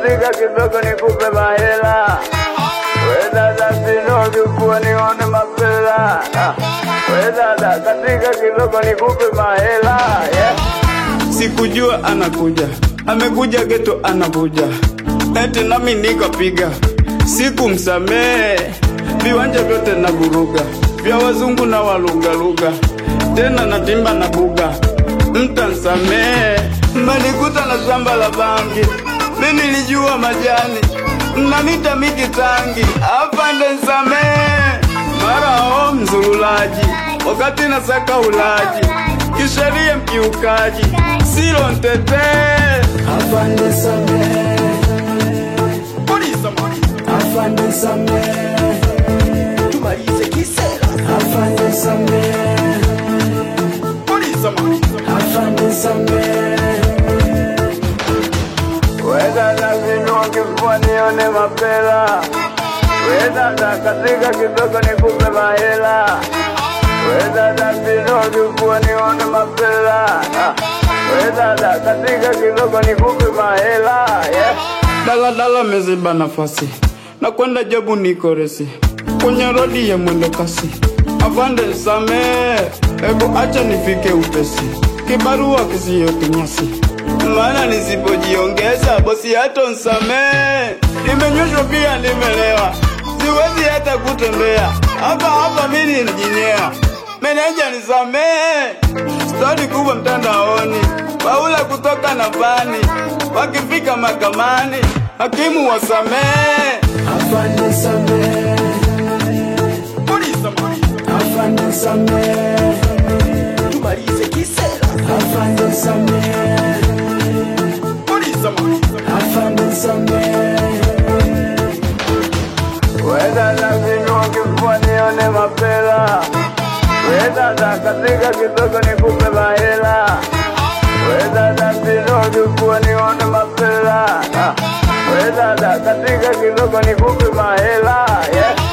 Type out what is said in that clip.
katika kidogo nikupe mahela. We dada sinogi kuwa nione mapela. Ah, We dada katika kidogo nikupe mahela. Yeah. Sikujua anakuja, amekuja geto anavuja, eti nami nikapiga, sikumsamehe. Viwanja vyote na vuruga, vya wazungu na walugaluga, tena natimba na buga, mtansamehe. Mmenikuta na shamba la bangi, mi nilijua majani, mnanita miki tangi, afande nsamehe. Mara o mzululaji, wakati nasaka ulaji, kisheria mkiukaji, silo ntetee. Afande samehe, Polisa, afande samehe, tumalize kisera afande samehe, polisa, afande samehe. We dada sinogi kuwa nione mapela. We dada katika kidogo nikupe mahela. We dada sinogi kuwa nione mapela. Ah, We dada katika kidogo nikupe mahela. Yeah. daladala meziba nafasi na kwenda jabu niko resi kwenye rodi ya mwendo kasi. Afande nsamehe, hebu acha nifike upesi, kibarua kisiyo kinyasi, maana nisipojiongeza bosi hata nsamehe. Nimenyweshwa pia nimelewa, siwezi hata kutembea, hapa hapa mimi nijinyea. Meneja nisamehe, stori kubwa mtandaoni, Paula kutoka na vani, wakifika mahakamani, hakimu wasamehe. Afande samehe, Polisa, afande samehe, tumalize kisera afande samehe, polisa, afande samehe. We dada sinogi kuwa nione mapela. We dada katika kidogo nikupe mahela. We dada sinogi kuwa nione mapela. Ah, We dada katika kidogo nikupe mahela. Yeah.